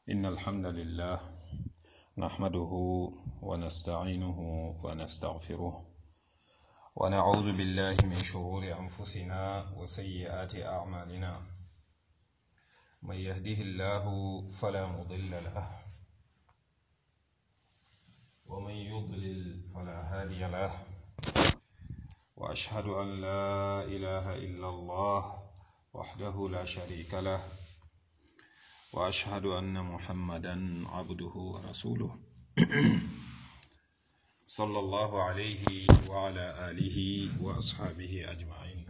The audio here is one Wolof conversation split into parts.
إن الحمد لله نحمده ونستعينه ونستغفره ونعوذ بالله من شرور أنفسنا وسيئات أعمالنا من يهده الله فلا مضل له ومن يضلل فلا هادي له وأشهد أن لا إله إلا الله وحده لا شريك له واشهد ان محمدا عبده ورسوله صلى الله عليه وعلى اله واصحابه اجمعين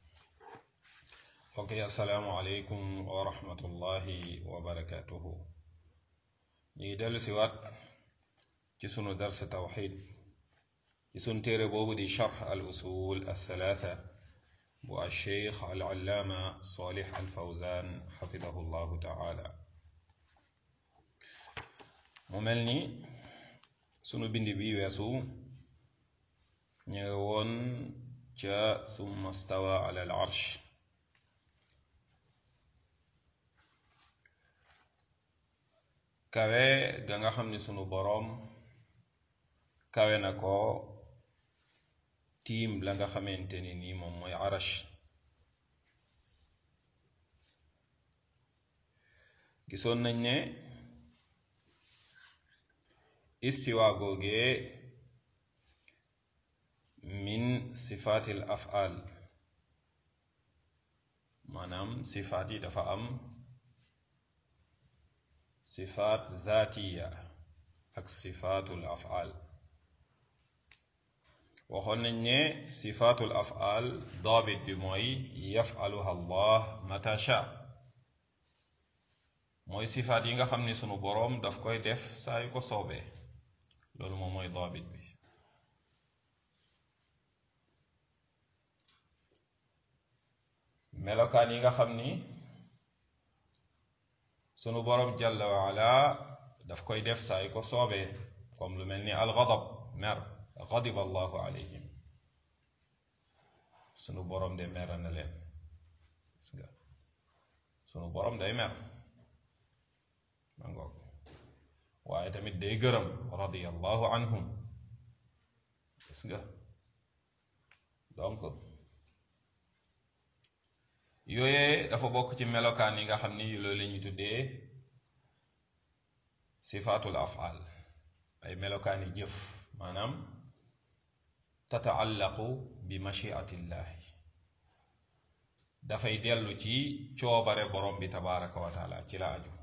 اوكي السلام عليكم ورحمه الله وبركاته ñi dellu si waat ci sunu dars tawxid ci sunu téere boobu di charx al usul al thalatha bu alcheikh alallaama solih alfawzan xafidahu llahu taala mu mel ni sunu bind bi weesu ñu ngi woon ca summa stawa ala al arsh kawe ga nga xam ni sunu boroom kawe na ko tiim la nga xamante ni nii moom mooy arash gisoon nañ ne istiwa googee min sifaatil af'al maanaam sifaat yi dafa am sifaat zaatiya ak sifaatul af'al waxoon nañ ne sifaatul af'al daabit bi mooy yaf'aluha allah mata sha mooy sifaat yi nga xam ni sunu boroom daf koy def saa yu ko soobee loolu moom mooy daabit bi melokaan yi nga xam ni sunu boroom jalla wa ala daf koy def saa yu ko soobee comme lu mel ni alxadab mer xadiba allahu alayhim sunu boroom de mer na leen gis nga sunu boroom day mer ma ngoog waaye tamit day gërëm radiyallahu anhum gis nga donc yooyee dafa bokk ci melokaan yi nga xam ni loolu la ñuy tuddee sifaatul af'al ay melokaan yi jëf maanaam tataallaqu bi machiatillahi dafay dellu ci coobare borom bi tabaraka wa taala ci la aju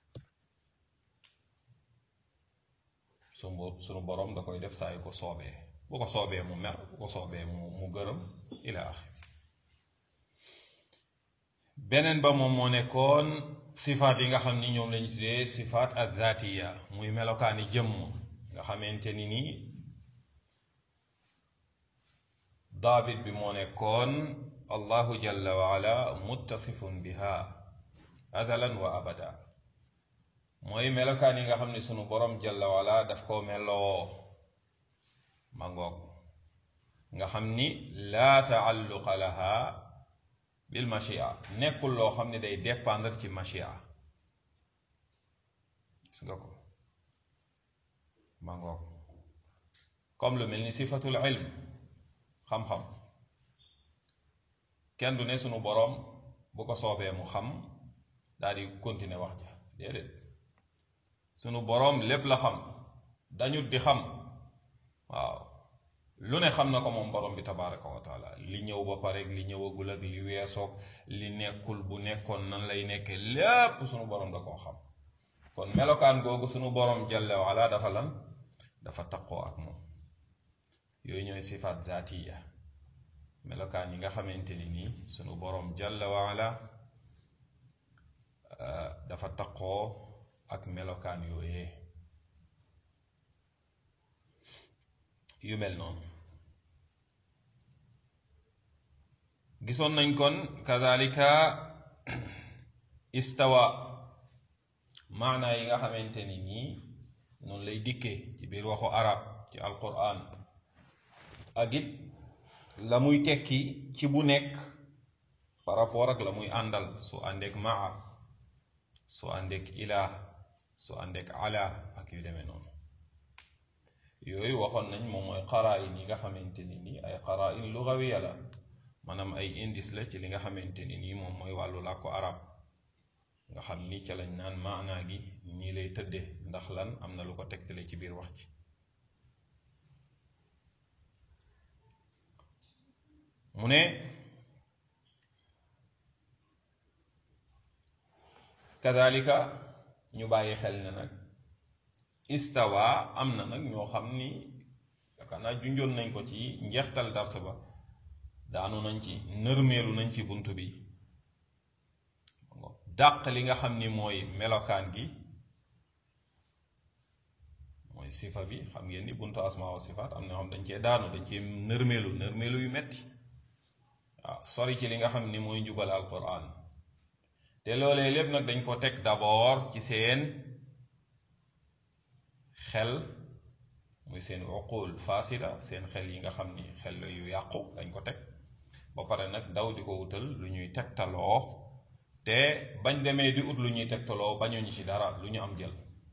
sunu sunu borom da koy def saa yu ko soobee bu ko soobee mu mer bu ko soobee mu mu gërëm ila axir beneen ba moom moo nekkoon sifaat yi nga xam ni ñoom lañu tuddee sifaat azatiya muy melokaani jëmm nga xamante ni nii daabit bi moo nekkoon allahu jalla wa ala muttasifun biha adalan wa abada mooy melokaan yi nga xam ne sunu borom jalla wa ala daf koo meloo ma ngoog nga xam ni laa taalluqa laha bil machia nekkul loo xam ne day dépendre ci machia gis nga ko ma ngoog comme lu mel ni sifatul ilm xam-xam kenn du ne sunu boroom bu ko soobee mu xam daal di continuer wax ja déedéet sunu boroom lépp la xam dañu di xam waaw lu ne xam na ko moom boroom bi tabaraka wa taala li ñëw ba pare li ñëwagul ak li weesoog li nekkul bu nekkoon nan lay nekkee lépp sunu boroom da koo xam kon melokaan googu sunu boroom jalla wa ala dafa lan dafa taqoo ak moom yooyu ñooy sifaat zaatiya melokaan yi nga xamante ni nii sunu boroom jalla wa ala dafa taqoo ak melokaan yooyee yu mel noonu gisoon nañ kon kadalika istawa maanaa yi nga xamante ni nii noonu lay dikkee ci biir waxu arab ci alquran ak it la muy tekki ci bu nekk par rapport ak la muy àndal su àndeek maa su àndeek ilaa su àndeek ala ak yu demee noonu yooyu waxoon nañ moom mooy qaraayin yi nga xamante ni nii ay qaraayin lugawiya la maanaam ay indice la ci li nga xamante ni nii moom mooy wàllu làkku arab nga xam ni ca lañ naan maanaa gi ñii lay tëdde ndax lan am na lu ko tegtale ci biir wax ci mu ne kadalika ñu bàyyi xel ne nag istawa am na nag ñoo xam ni yaakaar naa junjoon nañ ko ci njeextal dars ba daanu nañ ci nërmeelu nañ ci bunt bi dàq li nga xam ni mooy melokaan gi mooy sifa bi xam ngeen ni buntu asma wa sifaat am na xam dañ cee daanu dañ cee nërmeelu nërmeelu yu metti waaw sori ci li nga xam ni mooy njubal alquran te loolee lépp nag dañ ko teg d'abord ci seen xel muy seen uqul fasida seen xel yi nga xam ni xel la yu yàqu dañ ko teg ba pare nag daw di ko wutal lu ñuy tegtaloo te bañ demee di ut lu ñuy tegtaloo bañuñu ci dara lu ñu am jël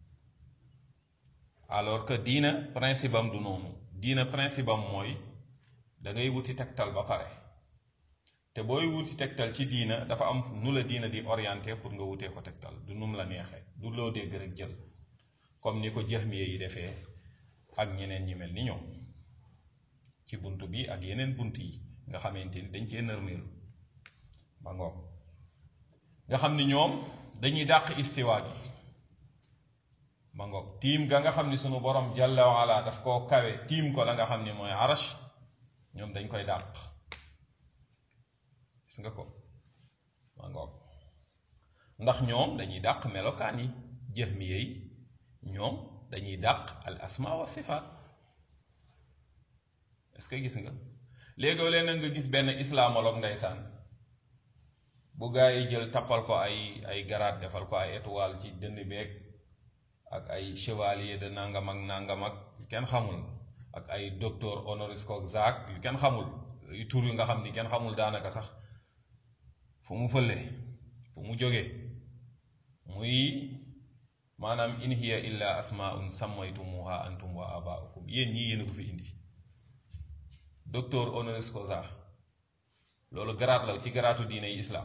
alors que diina principe am du noonu diina principe am mooy da ngay wuti tegtal ba pare te booy wuti tegtal ci diina dafa am nu la diina di orienté pour nga wutee ko tegtal du num la neexee du loo dégg rek jël comme ni ko jahmiya yi defee ak ñeneen ñi mel ni ñoom ci bunt bi ak yeneen bunt yi nga xamante ni dañ cee nërmeelu ba ngoog nga xam ni ñoom dañuy dàq istiwa gi ma ngoog tiim ga nga xam ni sunu borom jalla wa ala daf koo kawe tiim ko la nga xam ni mooy arash ñoom dañ koy dàq gis nga ko ma ngoog ndax ñoom dañuy dàq melokaan yi jahmiya yi ñoom dañuy dàq al asma wa sifaat est-ce que gis nga léegoo leen nga gis benn islamologue ndeysaan bu gaa yi jël tappal ko ay ay garaat defal ko ay étoile ci dënn beeg ak ay chevalier de nangam ak nangam ak yu kenn xamul ak ay docteur honoris causa yu kenn xamul yu tur yu nga xam ni kenn xamul daanaka sax fu mu fële fu mu jógee muy maanaam in hiya illa asmaun sammaytumuha antum wa abaukum yéen ñii yéen a ko fi indi docteur honoris causa loolu garaat la ci garaatu diine yi islam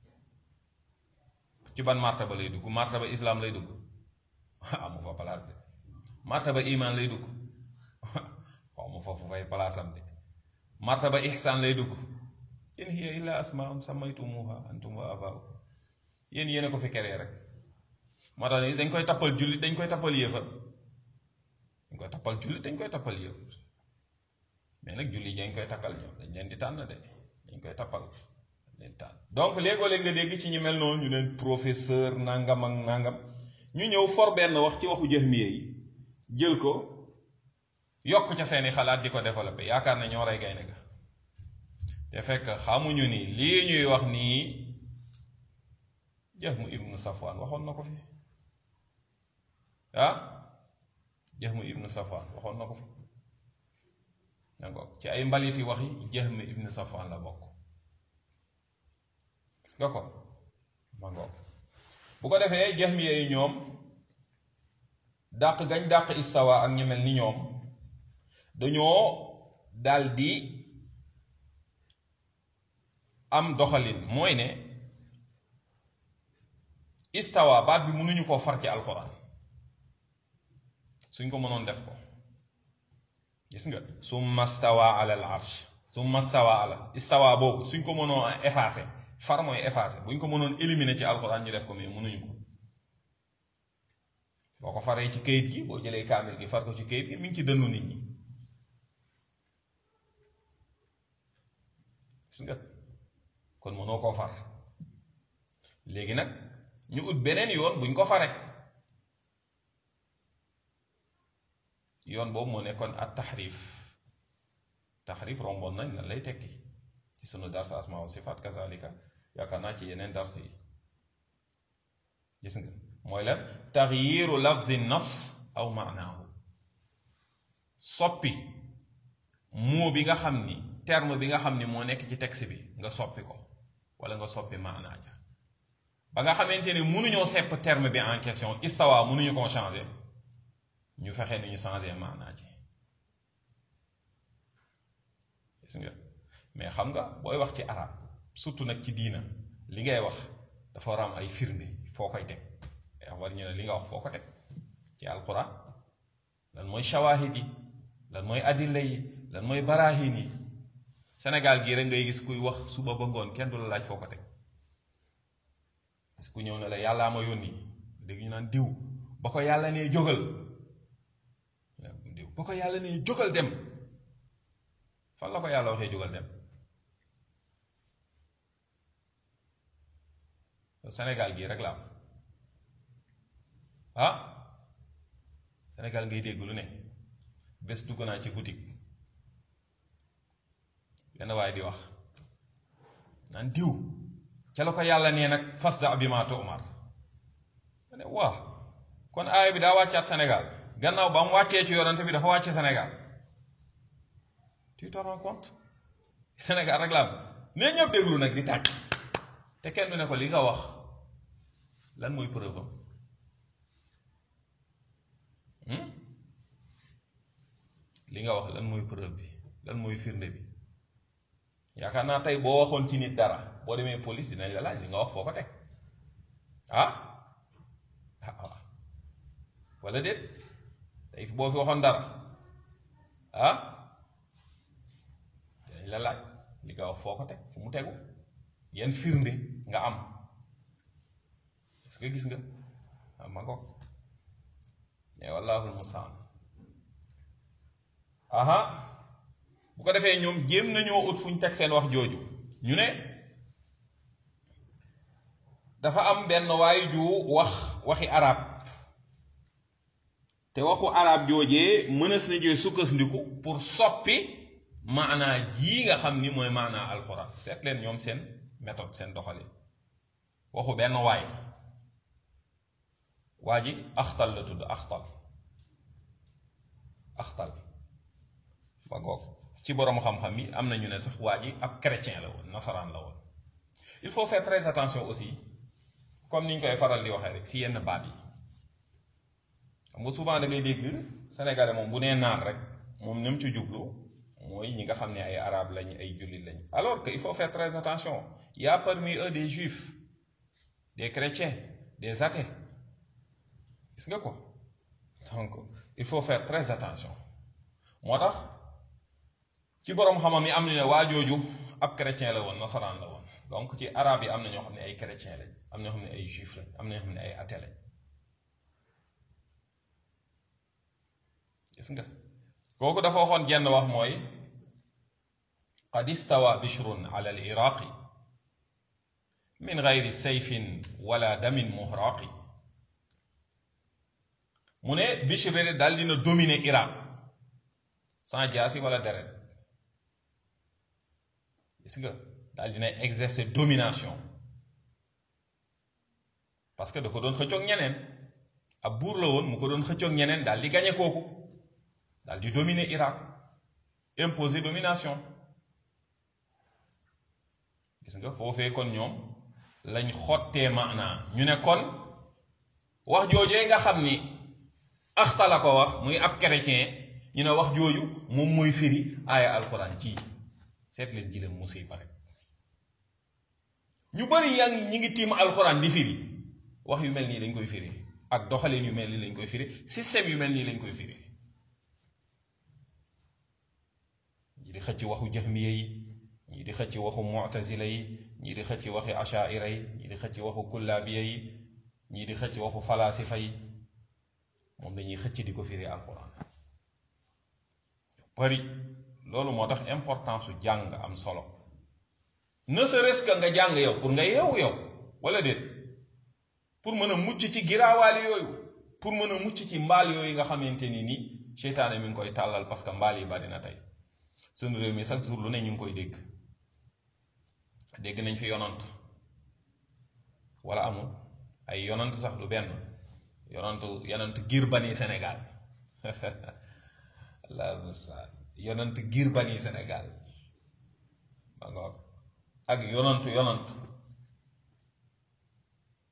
ci ban martaba lay dugg martaba islam lay dugg amu fa place de martaba iman lay dugg xaw ma foofu fay place am de martaba ihsan lay dugg in hiya illa asmaun sammaytumuha antum wa abaukum yéen yéen a ko fi keree rek moo tax dañ koy tappal jullit dañ koy tappal yéefar dañ koy tappal jullit dañ koy tappal yéefar mais nag jullit dañ koy takkal ñoom dañ leen di tànn de dañ koy tappal leen tànn donc léegoo léeg nga dégg ci ñu mel noonu ñu leen professeur nangam ak nangam ñu ñëw for benn wax ci waxu jahmiya yi jël ko yokk ca seeni xalaat di ko développé yaakaar na ñoo rey gaynde ga te fekk xamuñu ni lii ñuy wax nii Jahmu ibnu Safwan waxoon na ko fi ah Jahmu ibnu Safwan waxoon na ko fi d'accord ci ay mbaliti waxi Jahmu ibnu Safwan la bokk gis nga ko ma ngoog bu ko defee Jahmiya yi ñoom dàq gañ dàq istawa ak ñu mel ni ñoom dañoo daldi am doxalin mooy ne istawa baat bi mënuñu koo far ci alquran suñ ko mënoon def ko gis nga summa stawa ala al arsh summa stawa ala istawa boobu suñ ko mënoon effacé far mooy effacé buñ ko mënoon éliminer ci alquran ñu def ko mais mënuñu ko boo ko faree ci kayit gi boo jëlee kaamil gi far ko ci kayit gi mi ngi ci dënnu nit ñi gis nga kon mënoo koo far léegi nag ñu ut beneen yoon buñ ko fare yoon boobu moo nekkoon at taxrif taxrif romboon nañ lan lay tekki ci sunu dars asma wa sifaat kazalika yaakaar naa ci yeneen dars yi gis nga mooy lan taxyiru lafdi nas aw maanaahu soppi moo bi nga xam ni terme bi nga xam ni moo nekk ci texte bi nga soppi ko wala nga soppi maanaa ja ba nga xamante ne mënuñoo sepp terme bi en question istawa mënuñu koo changer ñu fexe ni ñu changer maanaa ji gis nga mais xam nga booy wax ci arab surtout nag ci diina li ngay wax dafa war a am ay firnde foo koy teg war ñu ne li nga wax foo ko teg ci alquran lan mooy shawahid yi lan mooy adilla yi lan mooy barahin yi Sénégal gii rek ngay gis kuy wax suba ba ngoon kenn du la laaj foo ko teg parce que ku ñëw ne la yàllaa ma yónni dégg ñu naan diw ba ko yàlla nee jógal diw ba ko yàlla nee jógal dem fan la ko yàlla waxee jógal dem Sénégal gii rek la am ah Sénégal ngay dégg lu ne bés dugg naa ci boutique benn waaye di wax naan diw ca la ko yàlla nee nag fas da bi ma tu'mar ma ne waa kon aaya bi daa wàccaat Sénégal gannaaw ba mu wàccee ci yonante bi dafa wàcce Sénégal tu te rends compte Sénégal rek la am nee ñëpp déglu nag di tàcc te kenn du ne ko li nga wax lan mooy preuve am li nga wax lan mooy preuve bi lan mooy firnde bi yaakaar naa tey boo waxoon ci nit dara boo demee police dinañ la laaj li nga wax foo ko teg ah ah wala déet tey boo fi waxoon dara ah dinañ la laaj li nga wax foo ko teg fu mu tegu yan firnde nga am est-ce que gis nga ah ma ngoog mais wallaahu mustaan aha bu ko defee ñoom jéem nañoo ut fu ñu teg seen wax jooju ñu ne dafa am benn waay ju wax waxi arab te waxu arab joojee mënees na jee sukkandiku pour soppi maanaa jii nga xam ni mooy maanaa alxuraan seet leen ñoom seen méthode seen doxalin waxu benn waay waa ji axtal la tudd axtal axtal ba ngoog ci boroom xam-xam yi am na ñu ne sax waa ji ab chrétien la woon nasaraan la woon il faut faire très attention aussi comme ni ñu koy faral di waxee rek si yenn baat yi xam nga souvent da ngay dégg sénégalais moom bu nee naar rek moom ni mu ci jublu mooy ñi nga xam ne ay arabe lañ ay jullit lañ alors que il faut faire très attention il y a parmi eux des juifs des chrétiens des athées gis nga ko donc il faut faire très attention moo tax ci boroom xamam yi am na ne waa jooju ab chrétien la woon nasaraan la woon donc ci arabe yi am na ñoo xam ne ay chrétien lañ am na ñoo xam ne ay juif lañ am na ñoo xam ne ay athée lañ gis nga kooku dafa waxoon jenn wax mooy qad istawa bishrun ala al iraqi min gayri sayfin wala damin muhraqi mu ne Bishr daal dina dominer Irak sans jaasi wala deret gis nga daal dina exercer domination parce que da ko doon xëccoog ñeneen ab buur la woon mu ko doon xëccoog ñeneen daal di gañe kooku daal di dominer Irak imposer domination gis nga foofee kon ñoom lañ xottee maanaa ñu ne kon wax joojee nga xam ni axta la ko wax muy ab chrétien ñu ne wax jooju moom mooy firi aaya alquran ci seet leen jilem musiba rek ñu bari yaa ngi ñi ngi tiim alquran di firi wax yu mel nii lañ koy firi ak doxalin yu mel nii lañ koy firi système yu mel nii lañ koy firi ñii di xëcc waxu jahmiya yi ñii di xëcc waxu mu'tazila yi ñii di xëcc waxi ashaira yi ñii di xëcc waxu kullabiya yi ñii di xëcc waxu falasifa yi moom dañuy xëcc di ko firi alquran bari loolu moo tax importance su jàng am solo ne serait-ce que nga jàng yow pour nga yeewu yow wala déet pour mën a mucc ci giraawaali yooyu pour mën a mucc ci mbaal yooyu nga xamante ni nii seytaane mi ngi koy tàllal parce que mbaal yi bari na tey sunu réew mi chaque jour lu ne ñu ngi koy dégg dégg nañ fi yonant wala amul ay yonant sax lu benn yonantu yonant giir bani Sénégal allah mustaan yonant giir bani Sénégal ba ngoog ak yonantu yonantu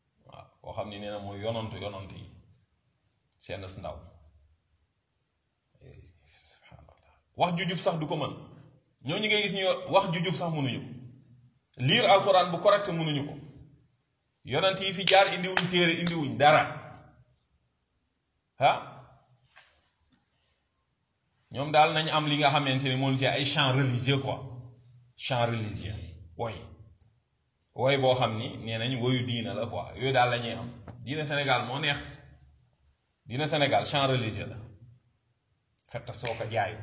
koo xam ni nee na mooy yonantu yonantu yi seen ndaw subhanallah wax ju jub sax du ko mën ñooñu ngay gis ñu wax ju jub sax mënuñu ko lire alquran bu correct mënuñu ko yonant yi fi jaar indiwuñ téere indiwuñ dara ah ñoom daal nañ am li nga xamante ne moom ci ay chant religieux quoi chant religieux woy woy boo xam ni nee nañ woyu diina la quoi yooyu daal la ñuy am diina Sénégal moo neex diina Sénégal chant religieux la fetta soo ko jaayu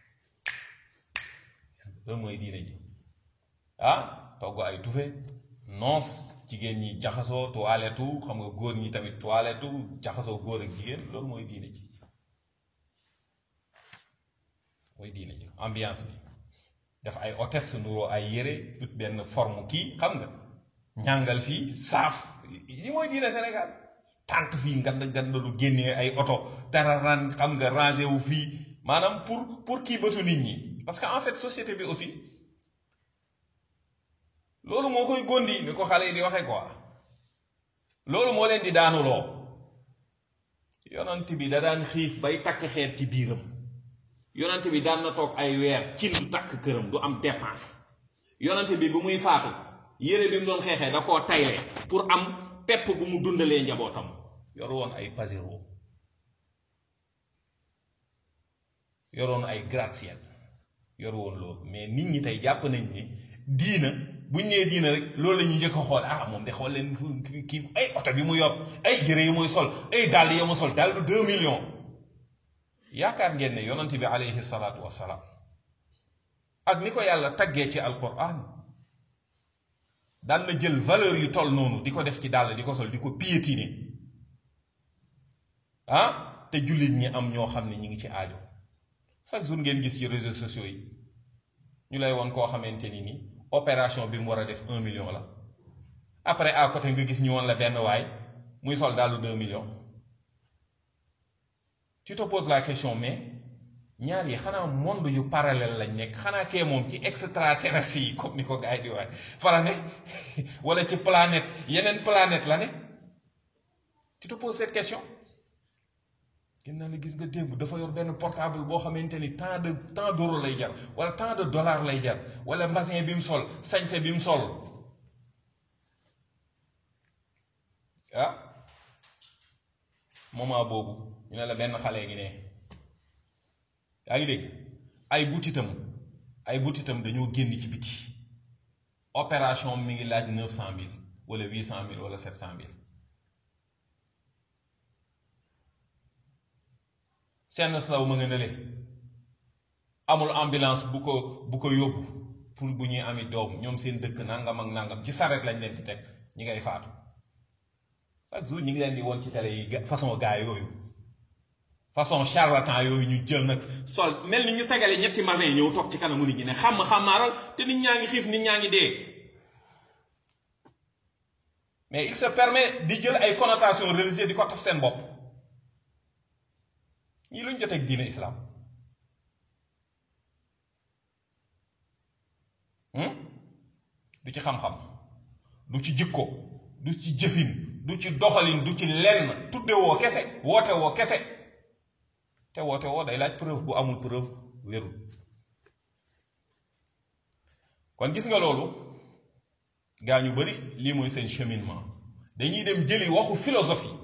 loolu mooy diina ji ah togg ay tufe noos jigéen ñi jaxasoo toilettu xam nga góor ñi tamit toilettu jaxasoo góor ak jigéen loolu mooy diina ji mooy diina ji ambiance bi def ay hôtesse nuroo ay yére tout benn forme kii xam nga ñàngal fii saaf li mooy diina Sénégal tant fii ngand ngand lu génnee ay oto dara ran xam nga rangé wu fii maanaam pour pour kii bëtu nit ñi parce que en fait société bi aussi loolu moo koy gondi ni ko xale yi di waxee quoi loolu moo leen di daanuloo yonent bi da daan xiif bay takk xeer ci biiram yonent bi daan na toog ay weer cin du takk këram du am dépense yonent bi bu muy faatu yére bi mu doon xeexee da koo tayle pour am pepp bu mu dundalee njabootam yor woon ay pasero yoroon ay gratte-ciel yor woon loolu mais nit ñi tey jàpp nañ ni diina buñ nee diina rek loolu la ñuy njëkk a xool ah moom de xool leen kii ay oto bi mu yor ay yére yi muy sol ay dàll yi mu sol dàll deux millions yaakaar ngeen ne yonent bi alayhi salaatu wassalaam ak ni ko yàlla taggee ci alquran daan na jël valeur yu toll noonu di ko def ci dàll di ko sol di ko piétiner ah te jullit ñi am ñoo xam ne ñi ngi ci aajo chaque jour ngeen gis ci réseaux sociaux yi ñu lay woon koo xamante ni ni opération bi mu war a def un million la après à côté nga gis ñu woon la benn waay muy sol dàllu deux millions tu te poses la question mais ñaar yi xanaa monde yu parallèle lañ nekk xanaa kee moom ci extraterrestre yi comme ni ko gars yi di waay fara ne wala ci planète yeneen planète la ne tu te poses cette question gën naa la gis nga démb dafa yor benn portable boo xamante ni tant de tant d'euro lay jar wala tant de dollar lay jar wala mbasin bi mu sol sañse bi mu sol ah moment boobu ñu ne la benn xale ngi ne yaa ngi dégg ay butitam ay butitam dañoo génn ci biti opération mi ngi laaj neuf cent mille wala huit cent mille wala sept cent mille seen slaw ma nga nële amul ambulance bu ko bu ko yóbbu pour bu ñuy ami doom ñoom seen dëkk nangam ak nangam ci saret lañ leen di teg ñi ngay faatu chaque jour ñi ngi leen di woon ci télé yi façon gaa yooyu façon charlatan yooyu ñu jël nag sol mel ni ñu tegale ñetti masin ñëw toog ci kanamu nit ñi ne xam xamaaral te nit ñaa ngi xiif nit ñaa ngi dee mais il se permet di jël ay connotations religieuses di ko taf seen bopp ñii luñ jotee ak diine islam du ci xam-xam du ci jikko du ci jëfin du ci doxalin du ci lenn tudde woo kese woote woo kese te woote woo day laaj preuve bu amul preuve wérul kon gis nga loolu gaa ñu bari lii mooy seen cheminement dañuy dem jëli waxu philosophie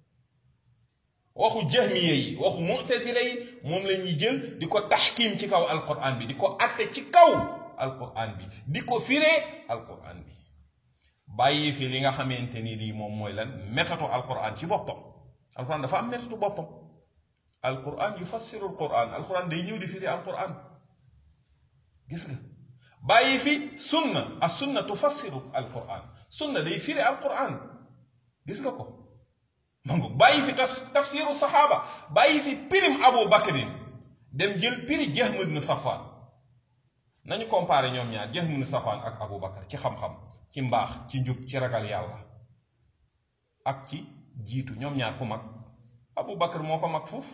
waxu jahmiye yi waxu mu'tazila yi moom la ñuy jël di ko taxkim ci kaw alquran bi di ko atte ci kaw alquran bi di ko firee alquran bi bàyyi fi li nga xamante ni lii moom mooy lan méthode alquran ci boppam alquran dafa am méthode boppam alquran yufassiru alquran alquran day ñëw di firi alquran gis nga bàyyi fi sunna as sunna tufassiru alquran sunna day firi alquran gis nga ko mangu bàyyi fi tafsiru saxaaba bàyyi fi pirim abu bakrin dem jël piri Jahm ibn Safwan nañu comparé ñoom ñaar Jahm ibn Safwan ak abu bakar ci xam-xam ci mbaax ci njub ci ragal yàlla ak ci jiitu ñoom ñaar ku mag abu bakar moo ko mag foofu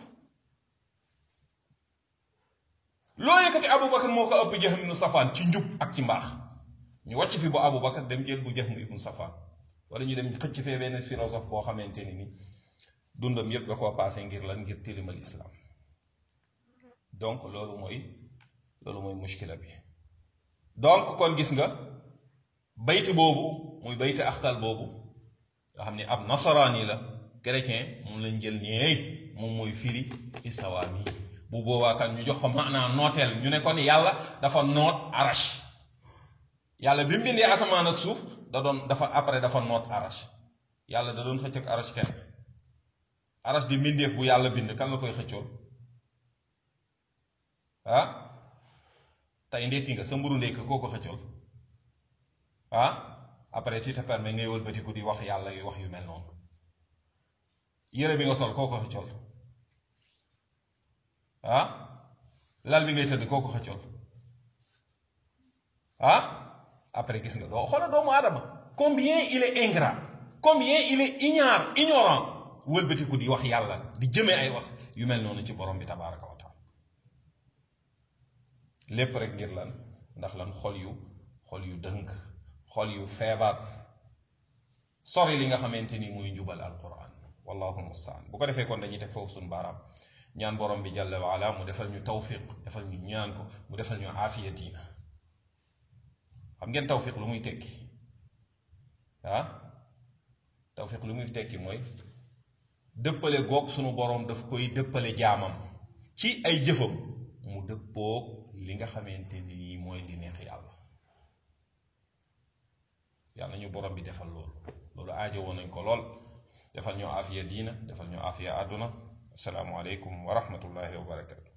loo yëkkati abu bakar moo ko ëpp Jahm ibn Safwan ci njub ak ci mbaax ñu wàcc fi bu abu bakar dem jël bu Jahm ibn Safwan wala ñu dem xëcc fee benn philosophe boo xamante ni ni dundam yépp da koo passé ngir lan ngir tilimal islam donc loolu mooy loolu mooy mushkila bi donc kon gis nga bayti boobu muy bayti axtal boobu nga xam ne ab nasaraani la chrétien moom lañ jël nii moom mooy firi isawaam yi bu boobaa kan ñu jox ko maanaa nooteel ñu ne kon yàlla dafa noot arash yàlla bi mu bindee asamaan ak suuf da doon dafa après dafa noot arash yàlla da doon xëcc ak arash kenn arash di mbindeef bu yàlla bind kan la koy xëccool ah tey ndékki nga sa mburu ndékki koo ko xëccool ah après tu te permets ngay wëlbatiku di wax yàlla yu wax yu mel noonu yére bi nga sol koo ko xëccool ah lal bi ngay tëdd koo ko xëccool ah après gis nga doo xoola doomu aadama combien il est ingrat combien il est ignare ignorant wëlbatiku di wax yàlla di jëmee ay wax yu mel noonu ci borom bi tabaraka wa taala lépp rek ngir lan ndax lan xol yu xol yu dëng xol yu feebar sori li nga xamante ni muy njubal alquran wallahu mustaan bu ko defee kon dañuy teg foofu suñu baaraam ñaan borom bi jalla waala mu defal ñu tawfiq defal ñu ñaan ko mu defal ñu aafiya diina xam ngeen tawfiq lu muy tekki ah tawfiq lu muy tekki mooy dëppale goog sunu borom daf koy dëppale jaamam ci ay jëfam mu dëppoog li nga xamante ni mooy di neex yàlla yàlla ñu borom bi defal loolu loolu aajo woon nañ ko lool defal ñu aafiya diina defal ñu aafiya àdduna asalaamu aleykum wa rahmatullahi wa barakatu